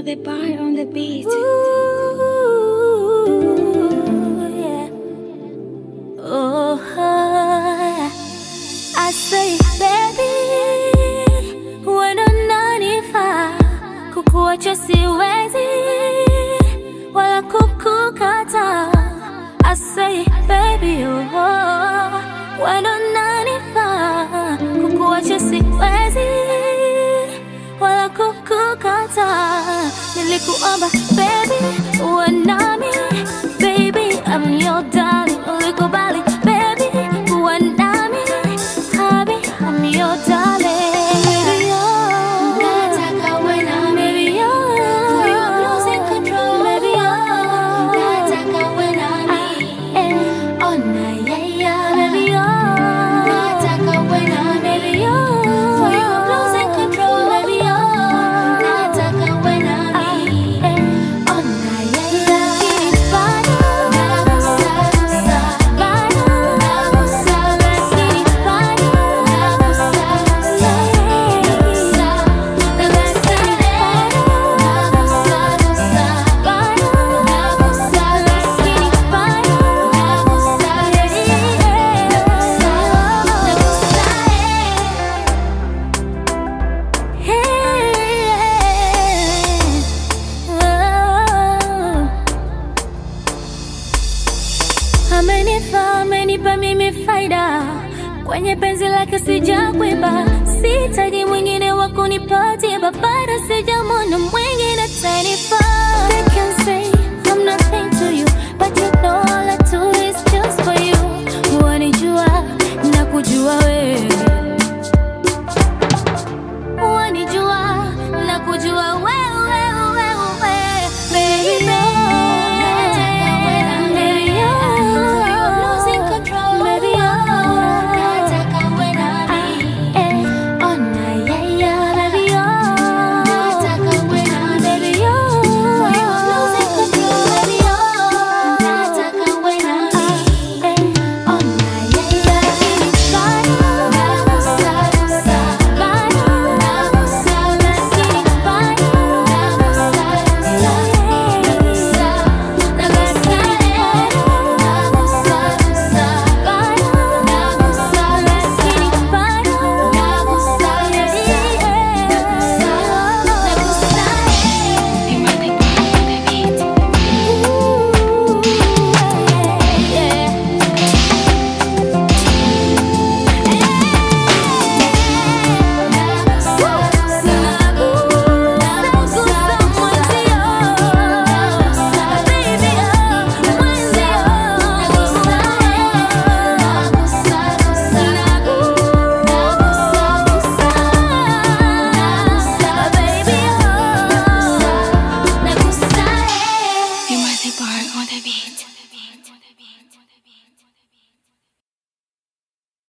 the bar on the beat. Ooh, yeah. Oh, yeah. I say baby, wendo nanifaa, kukuacha siwezi wala kukukata. I say baby, oh, wendo nanifaa, kukuacha siwezi wala kukukata. Nilikuomba baby, uwe nami baby, I'm your darling. Ulikubali baby, uwe nami habi, I'm your darling. Baby, oh, Nataka uwe nami. baby, oh, For your losing control. baby, oh, Nataka uwe nami. eh, Oh, na, yeah, yeah. baby, oh, Nataka uwe nami. baby, oh, For your losing control. baby, oh, Nataka uwe nami. eh. Oh, na, yeah, yeah. Nagusa, gusa. Nagusa, gusa. Nagusa, gusa. Nagusa, nagusa, eh. Nagusa, gusa. Nagusa, gusa. Nagusa, Amenifaa, amenipa mimi faida kwenye penzi lake sijakwiba, sitaji mwingine wa kunipatia babara sija